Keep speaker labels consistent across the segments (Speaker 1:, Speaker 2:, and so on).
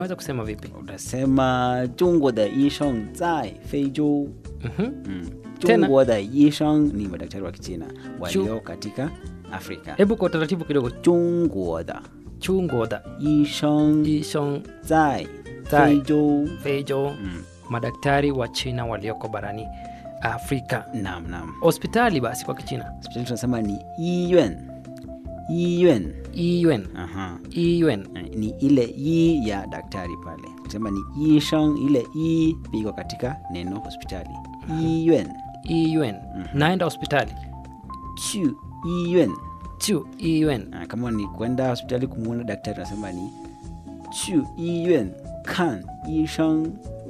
Speaker 1: unaweza kusema vipi
Speaker 2: utasema 中国的医生在非洲
Speaker 1: Mhm.
Speaker 2: mm.
Speaker 1: Tena.
Speaker 2: 中国的医生 ni madaktari wa kichina walio katika afrika
Speaker 1: hebu kwa utaratibu kidogo
Speaker 2: 中国的
Speaker 1: chungoda
Speaker 2: 医生
Speaker 1: ishong
Speaker 2: 在
Speaker 1: 在
Speaker 2: 非洲
Speaker 1: fejo
Speaker 2: mm.
Speaker 1: madaktari wa china walioko barani afrika
Speaker 2: nam nam
Speaker 1: hospitali basi kwa kichina
Speaker 2: hospitali tunasema ni 医院医院
Speaker 1: iyuen
Speaker 2: Aha.
Speaker 1: iyuen
Speaker 2: Eh, ni ile i ya daktari pale kusema ni ishang ile i piko katika neno hospitali iyuen
Speaker 1: iyuen naenda hospitali
Speaker 2: chu iyuen
Speaker 1: chu iyuen
Speaker 2: Ah, kama ni kwenda hospitali kumwona daktari unasema ni chu iyuen kan ishang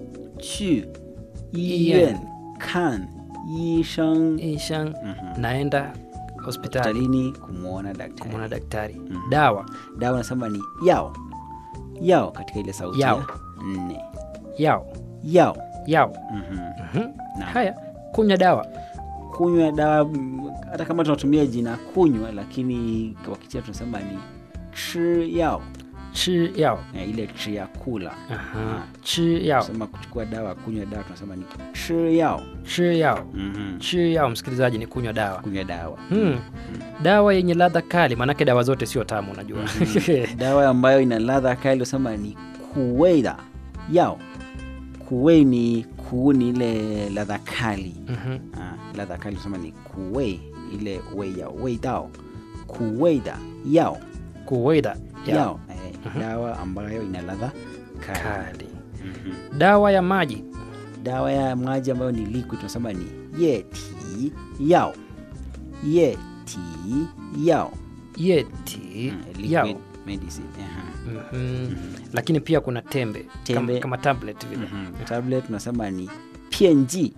Speaker 2: chu iyuen kan ishang
Speaker 1: ishang naenda hospitali
Speaker 2: hospitalini kumwona daktari
Speaker 1: kumwona daktari dawa
Speaker 2: dawa unasema ni yao yao katika ile sauti
Speaker 1: Yao.
Speaker 2: ya nne
Speaker 1: yao
Speaker 2: yao
Speaker 1: yao
Speaker 2: Mhm.
Speaker 1: Mhm.
Speaker 2: Naam.
Speaker 1: haya kunywa dawa
Speaker 2: kunywa dawa mm, hata kama tunatumia jina kunywa lakini kwa kichina tunasema ni chi yao
Speaker 1: chi yao
Speaker 2: na ile chi ya kula
Speaker 1: Aha. chi yao
Speaker 2: sema kuchukua dawa kunywa dawa tunasema ni chi yao
Speaker 1: chi yao
Speaker 2: Mhm.
Speaker 1: chi yao msikilizaji ni kunywa dawa
Speaker 2: kunywa dawa
Speaker 1: hmm. dawa yenye ladha kali maanake dawa zote sio tamu unajua
Speaker 2: dawa ambayo ina ladha kali unasema ni kuweida yao kuwei ni kuu ni ile ladha kali
Speaker 1: Mhm.
Speaker 2: Ah, ladha kali unasema ni kuwei ile wei ya wei dao kuweida yao
Speaker 1: kuweida yao
Speaker 2: yao eh, dawa ambayo ina ladha kali
Speaker 1: kali
Speaker 2: Mhm.
Speaker 1: dawa ya maji
Speaker 2: dawa ya maji ambayo ni liquid tunasema ni yeti yao yeti yao
Speaker 1: yeti
Speaker 2: Mm,
Speaker 1: yao
Speaker 2: liquid medicine aha.
Speaker 1: Mhm. lakini pia kuna tembe,
Speaker 2: Tembe.
Speaker 1: Kama, kama tablet vile
Speaker 2: Mhm. tablet tunasema ni pienji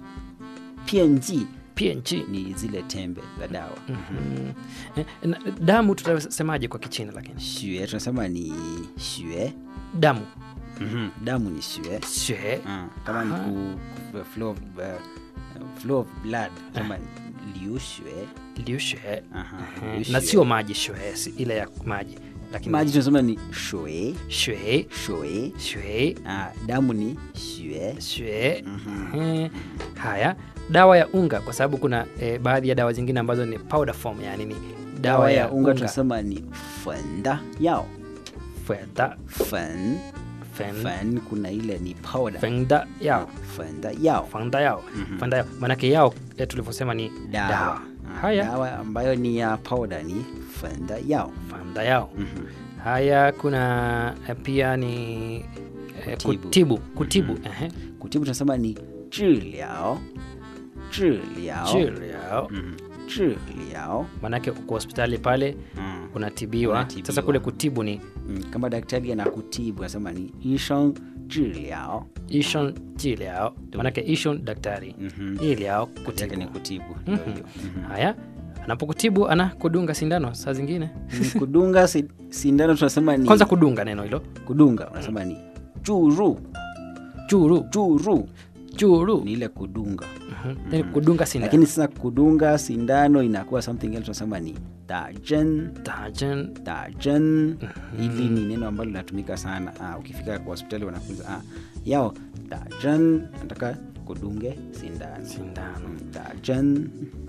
Speaker 2: pienji
Speaker 1: PNG.
Speaker 2: ni zile tembe za dawa
Speaker 1: Mhm. Eh, na- damu tutasemaje kwa kichina lakini
Speaker 2: shue tunasema ni shue
Speaker 1: damu
Speaker 2: Mhm. damu ni shue
Speaker 1: shue
Speaker 2: Ah, kama ni
Speaker 1: Aha.
Speaker 2: ku, ku, flow, of, uh, flow of blood kama ni liu shue
Speaker 1: liu shue
Speaker 2: Aha,
Speaker 1: Eh,
Speaker 2: liu
Speaker 1: na
Speaker 2: shue.
Speaker 1: sio maji shue si ile ya maji lakini
Speaker 2: maji tunasema ni shue
Speaker 1: shue
Speaker 2: shue
Speaker 1: shue
Speaker 2: ah, damu ni shue
Speaker 1: shue
Speaker 2: Mhm.
Speaker 1: Eh, haya dawa ya unga kwa sababu kuna eh, baadhi ya dawa zingine ambazo ni powder form yani ni
Speaker 2: dawa ya unga tunasema ni fenda yao
Speaker 1: fenda
Speaker 2: fen
Speaker 1: fen
Speaker 2: fen kuna ile ni powder
Speaker 1: fenda yao
Speaker 2: fenda yao
Speaker 1: fanda yao fanda yao maanake yao eh, tulivyosema ni
Speaker 2: dawa,
Speaker 1: dawa
Speaker 2: Ah,
Speaker 1: haya
Speaker 2: dawa ambayo ni ya powder ni fenda yao
Speaker 1: fanda yao
Speaker 2: Mhm.
Speaker 1: haya kuna eh, pia ni eh,
Speaker 2: Kutibu.
Speaker 1: kutibu kutibu ehe.
Speaker 2: kutibu tunasema ni 治疗治疗
Speaker 1: Chiliao.
Speaker 2: Mhm. 治疗
Speaker 1: maanake uko hospitali pale
Speaker 2: Mm.
Speaker 1: unatibiwa.
Speaker 2: Unatibiwa.
Speaker 1: sasa kule kutibu ni
Speaker 2: Mm, kama daktari anakutibu anasema ni 医生治疗
Speaker 1: ishon chiliao maanake ishon daktari
Speaker 2: Mhm.
Speaker 1: iliao
Speaker 2: Kazi yake ni
Speaker 1: kutibu
Speaker 2: kutibu ndio hiyo. Mhm.
Speaker 1: haya anapokutibu ana kudunga sindano saa zingine
Speaker 2: Mm, kudunga si- sindano tunasema ni
Speaker 1: kwanza kudunga neno hilo
Speaker 2: kudunga unasema ni 注入
Speaker 1: churu
Speaker 2: 注入
Speaker 1: churu
Speaker 2: ni ile kudunga
Speaker 1: Mhm. Yaani kudunga sindano
Speaker 2: lakini sasa kudunga sindano inakuwa something else tunasema ni 打针
Speaker 1: Tajen.
Speaker 2: 打针 hili ni neno ambalo linatumika sana ah, ukifika kwa hospitali wanafunza ah, yao 打针 nataka kudunge sindano
Speaker 1: sindano
Speaker 2: Mm, 打针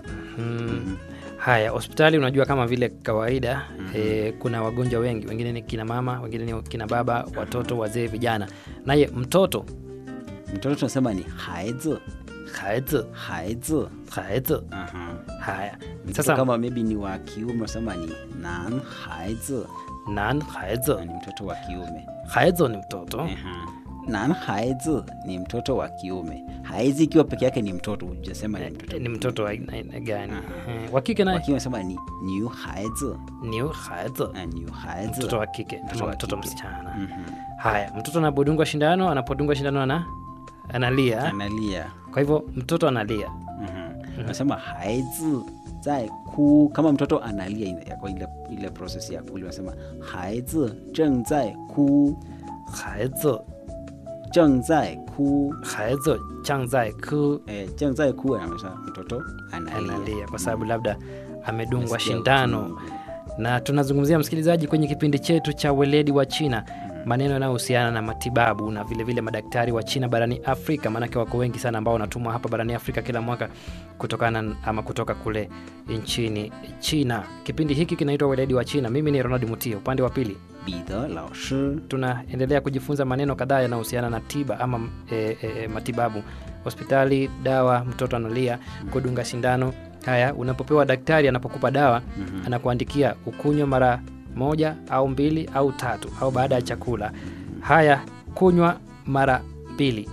Speaker 1: Mm. haya hospitali unajua kama vile kawaida eh, kuna wagonjwa wengi wengine ni kina mama wengine ni kina baba watoto wazee vijana naye mtoto
Speaker 2: mtoto tunasema ni 孩子
Speaker 1: haizi
Speaker 2: 孩子
Speaker 1: haizi
Speaker 2: Aha.
Speaker 1: haya
Speaker 2: Mtoto
Speaker 1: sasa
Speaker 2: kama maybe ni wa kiume unasema ni 男孩子
Speaker 1: nan haizi
Speaker 2: ni mtoto wa kiume
Speaker 1: haizi ni mtoto
Speaker 2: Aha. 男孩子 ni mtoto wa kiume haizi ikiwa peke yake ni mtoto hujasema ni mtoto
Speaker 1: Eh, ni mtoto wa aina aina gani Eh, wa kike
Speaker 2: wa
Speaker 1: naye
Speaker 2: kiume unasema ni 女孩子
Speaker 1: ni haizi
Speaker 2: Ah, 女孩子
Speaker 1: mtoto wa kike
Speaker 2: Mtoto
Speaker 1: ama
Speaker 2: wa
Speaker 1: mtoto
Speaker 2: kike.
Speaker 1: msichana
Speaker 2: Mhm.
Speaker 1: haya mtoto anapodungwa shindano anapodungwa shindano ana analia
Speaker 2: analia
Speaker 1: kwa hivyo mtoto analia
Speaker 2: Mhm. unasema 孩子在哭 kama mtoto analia ina- yako ile, ile process ya kulia unasema 孩子正在哭
Speaker 1: haizi
Speaker 2: 正在哭
Speaker 1: haizi changzai ku
Speaker 2: eh, 正在哭anamaanisha mtoto analia,
Speaker 1: analia kwa sababu labda amedungwa
Speaker 2: Nasikia
Speaker 1: shindano
Speaker 2: uchungu.
Speaker 1: na tunazungumzia msikilizaji kwenye kipindi chetu cha weledi wa china maneno yanayohusiana na matibabu na vilevile vile madaktari wa China barani Afrika, maanake wako wengi sana ambao wanatumwa hapa barani Afrika kila mwaka kutokana n- ama kutoka kule nchini China. Kipindi hiki kinaitwa Weledi wa China. Mimi ni Ronald Mutie, upande wa pili
Speaker 2: 彼得老师
Speaker 1: tunaendelea kujifunza maneno kadhaa yanayohusiana na tiba ama e, e, e, matibabu hospitali dawa mtoto analia kudunga sindano haya unapopewa daktari anapokupa dawa
Speaker 2: Mhm.
Speaker 1: anakuandikia ukunywa mara moja au mbili au tatu au baada ya chakula haya kunywa mara mbili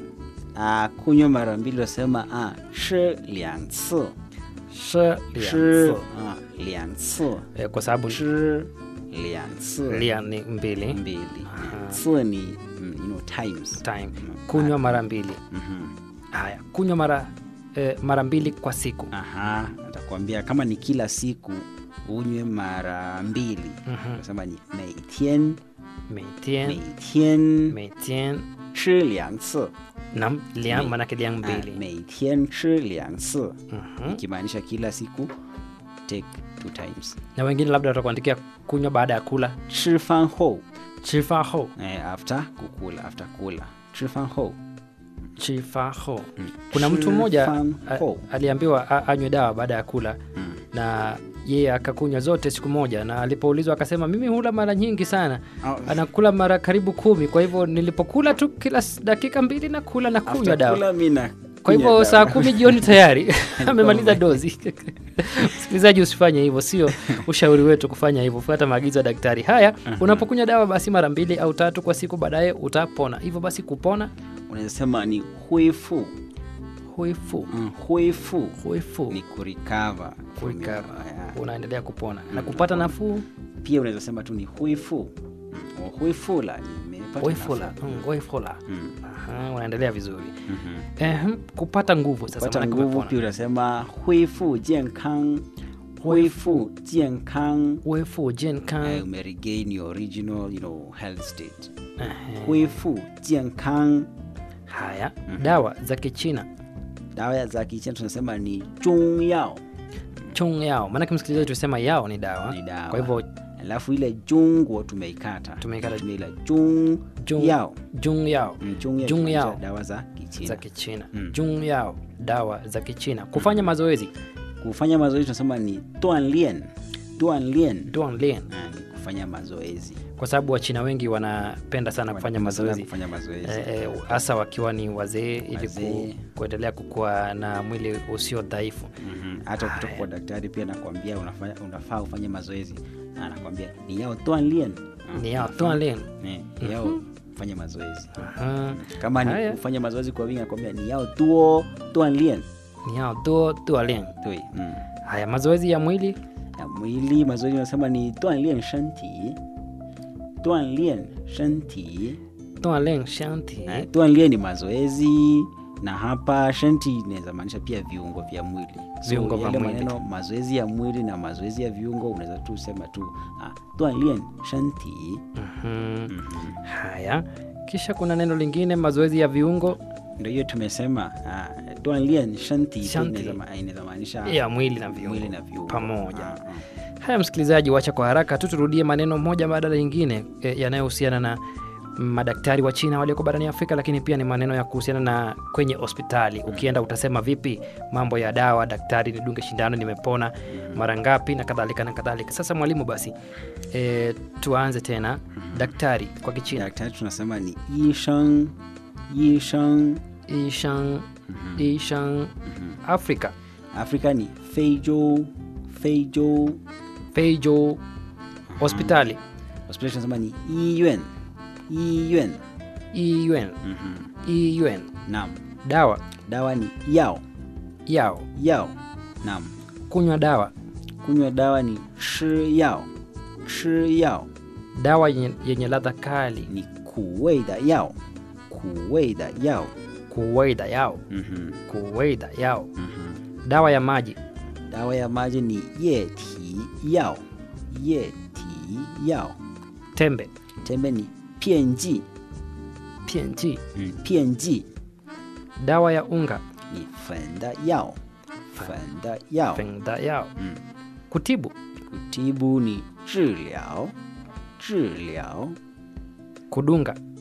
Speaker 2: ah, kunywa mara mbili wasema ah, 吃两次
Speaker 1: Shi
Speaker 2: 吃
Speaker 1: liang
Speaker 2: 啊两次
Speaker 1: e, kwa sababu
Speaker 2: 吃两次
Speaker 1: lia ni mbili
Speaker 2: mbili
Speaker 1: Aha.
Speaker 2: 次你嗯 you know times
Speaker 1: time
Speaker 2: Mm.
Speaker 1: kunywa mara mbili
Speaker 2: Mhm.
Speaker 1: haya kunywa mara e, mara mbili kwa siku
Speaker 2: aha natakwambia kama ni kila siku unywe mara mbili
Speaker 1: Mhm.
Speaker 2: nasema ni 每天
Speaker 1: Meitien,
Speaker 2: 每天
Speaker 1: meitien
Speaker 2: 吃两次
Speaker 1: nam liang
Speaker 2: Me-
Speaker 1: manake liang
Speaker 2: Ah,
Speaker 1: mbili
Speaker 2: 每天吃两次
Speaker 1: Mhm.
Speaker 2: ikimaanisha kila siku take two times
Speaker 1: na wengine labda watakuandikia kunywa baada ya kula
Speaker 2: 吃饭后
Speaker 1: chifa ho
Speaker 2: eh, after kukula after kula 吃饭后
Speaker 1: chifa ho kuna mtu
Speaker 2: 吃
Speaker 1: mmoja
Speaker 2: 饭
Speaker 1: a-
Speaker 2: 后
Speaker 1: aliambiwa a- anywe dawa baada ya kula
Speaker 2: Mm.
Speaker 1: na yeye akakunywa zote siku moja na alipoulizwa akasema mimi hula mara nyingi sana
Speaker 2: Au-
Speaker 1: anakula mara karibu kumi kwa hivyo nilipokula tu kila s- dakika mbili na kula na kunywa
Speaker 2: after
Speaker 1: dawa
Speaker 2: kula mi na
Speaker 1: kwa hivyo
Speaker 2: kunywa
Speaker 1: saa
Speaker 2: dawa.
Speaker 1: kumi jioni tayari amemaliza dozi msikilizaji usifanye hivyo sio ushauri wetu kufanya hivyo fuata maagizo ya daktari haya unapokunywa dawa basi mara mbili au tatu kwa siku baadaye utapona hivyo basi kupona
Speaker 2: unaweza sema ni 恢复
Speaker 1: huifu
Speaker 2: mm, 恢复
Speaker 1: huifu
Speaker 2: ni kurecover from your-
Speaker 1: Kurecover.
Speaker 2: yeah.
Speaker 1: unaendelea kupona na kupata nafuu
Speaker 2: pia unaweza sema tu ni 恢复 mm, 恢复了 nimepata
Speaker 1: huifula
Speaker 2: nafuu.
Speaker 1: mm, huifula
Speaker 2: Mm.
Speaker 1: Aha, unaendelea vizuri
Speaker 2: Mhm.
Speaker 1: Ehem, kupata nguvu sasa
Speaker 2: pata
Speaker 1: maanake
Speaker 2: nguvu
Speaker 1: umepona.
Speaker 2: pia unasema 恢复健康 恢复健康
Speaker 1: huifu jenkan
Speaker 2: eh, umeregain your original you know, health state
Speaker 1: Ehe.
Speaker 2: 恢复健康
Speaker 1: haya dawa za kichina
Speaker 2: dawa za kichina tunasema ni 中药
Speaker 1: chung yao maanake msikilizaji tulisema yao ni dawa
Speaker 2: Ni dawa.
Speaker 1: kwa hivyo
Speaker 2: alafu ile jungo tumeikata
Speaker 1: Tumeikata.
Speaker 2: Tumia ile jung
Speaker 1: Jung-
Speaker 2: yao
Speaker 1: jung yao
Speaker 2: Mm, jung yao
Speaker 1: Jung
Speaker 2: kimaanisha
Speaker 1: yao.
Speaker 2: dawa za kichina
Speaker 1: za kichina
Speaker 2: Mm.
Speaker 1: jung yao dawa za kichina kufanya mazoezi
Speaker 2: kufanya mazoezi tunasema ni 锻炼锻炼
Speaker 1: Duanlian.
Speaker 2: Ah, ni kufanya mazoezi
Speaker 1: kwa sababu wachina wengi wanapenda sana kufanya
Speaker 2: Wanapenda sana
Speaker 1: mazoezi
Speaker 2: kufanya mazoezi
Speaker 1: Eh, eh, hasa wakiwa ni wazee ili ku,
Speaker 2: Wazee.
Speaker 1: kuendelea kukua na mwili usio dhaifu
Speaker 2: Mhm. hata kutoka kwa daktari pia anakuambia unafanya, unafaa ufanye mazoezi Na anakuambia ni yao 锻炼 Ah,
Speaker 1: ni yao
Speaker 2: unafaa-
Speaker 1: Duanlian.
Speaker 2: Eh, ni yao fanya mazoezi
Speaker 1: Aha.
Speaker 2: kama ni
Speaker 1: Haya.
Speaker 2: kufanya mazoezi kwa wingi anakuambia ni yao duo 锻炼
Speaker 1: ni yao duo dualian
Speaker 2: 对mm.
Speaker 1: haya mazoezi ya mwili
Speaker 2: ya mwili mazoezi unasema ni 锻炼身体锻炼身体
Speaker 1: dualian shanti
Speaker 2: Eh, 锻炼 ni mazoezi na hapa shanti inaweza maanisha pia viungo vya mwili So,
Speaker 1: Viungo vya
Speaker 2: yale
Speaker 1: mwili.
Speaker 2: maneno mazoezi ya mwili na mazoezi ya viungo unaweza tu sema tu ah, 锻炼身体
Speaker 1: Mhm. haya kisha kuna neno lingine mazoezi ya viungo
Speaker 2: ndio hiyo tumesema ah, 锻炼身体
Speaker 1: Shanti.
Speaker 2: inaweza ma- inaweza maanisha
Speaker 1: ya mwili na viungo,
Speaker 2: mwili na viungo
Speaker 1: pamoja
Speaker 2: Ah, ah.
Speaker 1: haya msikilizaji wacha kwa haraka tu turudie maneno moja baada ya lingine e, yanayohusiana na madaktari wa china walioko barani afrika lakini pia ni maneno ya kuhusiana na kwenye hospitali ukienda utasema vipi mambo ya dawa daktari nidunge shindano nimepona mara ngapi na kadhalika na kadhalika sasa mwalimu basi e, tuanze tena daktari kwa kichina
Speaker 2: daktari tunasema ni 医生医生
Speaker 1: ishan ishan afrika
Speaker 2: afrika ni 非洲非洲
Speaker 1: feijo hospitali
Speaker 2: hospitali tunasema ni 医院医院
Speaker 1: iyuen iyuen
Speaker 2: naam
Speaker 1: dawa
Speaker 2: dawa ni yao
Speaker 1: yao
Speaker 2: yao naam
Speaker 1: kunywa dawa
Speaker 2: kunywa dawa ni 吃药吃药
Speaker 1: dawa yenye, yenye ladha kali
Speaker 2: 你苦味的药苦味的药
Speaker 1: kuwaida yao
Speaker 2: 嗯哼
Speaker 1: kuwaida yao
Speaker 2: 嗯哼
Speaker 1: dawa ya maji
Speaker 2: dawa ya maji ni 液体药液体药
Speaker 1: tembe
Speaker 2: tembe ni 片剂
Speaker 1: png
Speaker 2: 嗯片剂
Speaker 1: dawa ya unga
Speaker 2: 你粉的药粉的药
Speaker 1: fengda yao
Speaker 2: 嗯
Speaker 1: kutibu
Speaker 2: kutibu ni 治疗治疗
Speaker 1: kudunga